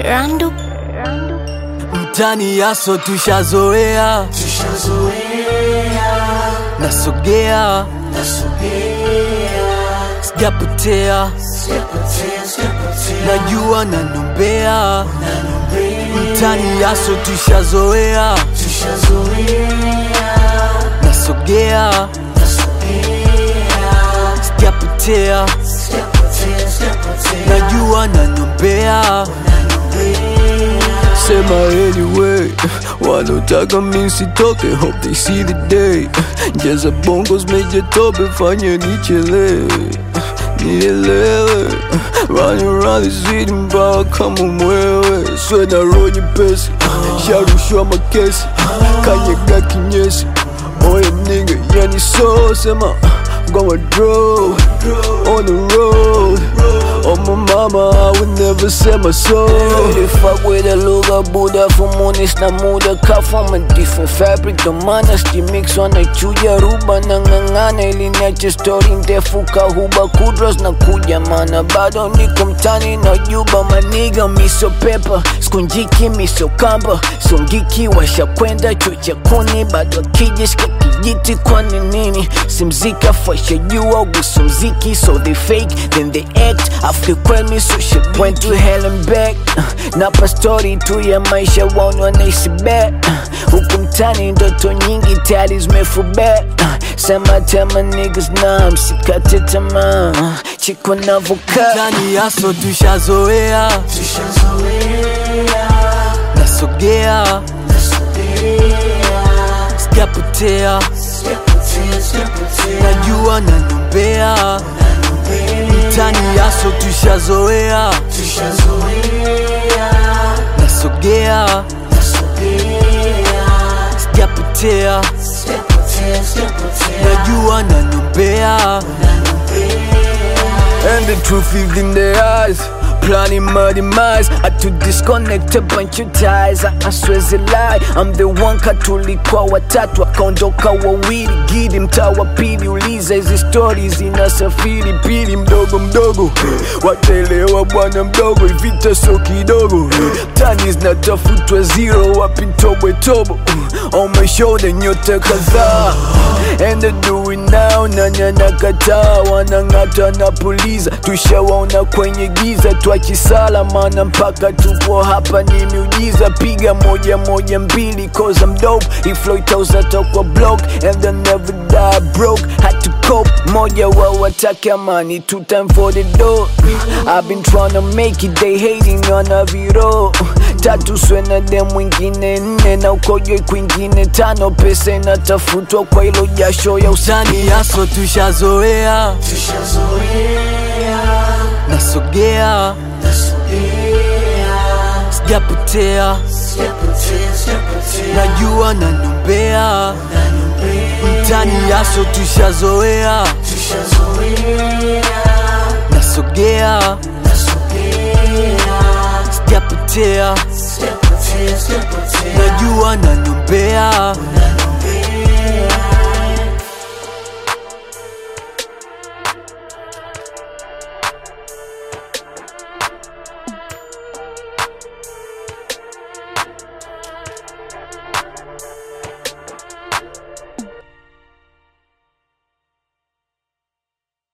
Randu mtani yaso tushazoea nasogea sijapotea najua nanombea mtani yaso tushazoea nasogea sijapotea najua nanombea Sema anyway, wanotaka mi sitoke, hope they see the day. Jaza bongos meje tope, fanya nichelewe, nielewe. Running around the city mpaka kama mwewe, swena roho nyepesi, sharushwa makesi, kanyaga kinyesi. Oye nigga, yani so sema, gonna draw on the road. Oh my mama, I would never sell my soul. They fuck with a lugha buda fumunis na muda ka from a different fabric ndo maana stimix wanachuja ruba na ng'ang'ana ili niache story ndefu kahuba kudros na kuja mana bado niko mtani na juba maniga miso pepa skunjiki miso kamba songiki washakwenda chucha kuni bado akijishika kijiti kwani nini simzika fasha jua guso mziki so they fake then they act after kweli so shit went to hell and back napa story tu ya maisha waoni wanaishi bet huku mtani ndoto nyingi tayari zimefubet sema tema niggas na msikate tamaa chiko navokaa Mtani yaso tushazoea, nasogea, sijapotea, najua nanombea. Mtani yaso tushazoea, nasogea, sijapotea, najua nanombea. And the truth is in their eyes Planning my demise I to disconnect a bunch of ties I, I swear it's a lie I'm the one katulikuwa watatu akaondoka wawili gidi mtaa wa pili uliza hizi stories zinasafiri pili mdogo mdogo wataelewa bwana mdogo ivita so kidogo tani zinatafutwa zero wapi tobwe tobo on my shoulder nyota kadhaa and they do it now nanya nakataa wanang'ata na puliza tushawaona kwenye giza twachisala mana mpaka tupo hapa ni miujiza piga moja moja mbili cause I'm dope iflow itauzata kwa block and they never die broke had to cope moja wa watake amani two time for the door I've been trying to make it they hating on a viro tatu swena de mwingine nne na ukojwe kwingine tano pesa inatafutwa kwa ilo jasho ya usani Mtani yaso tushazoea, nasogea, sijapotea, najua nanombea. Mtani yaso tushazoea, nasogea, sijapotea, najua nanombea.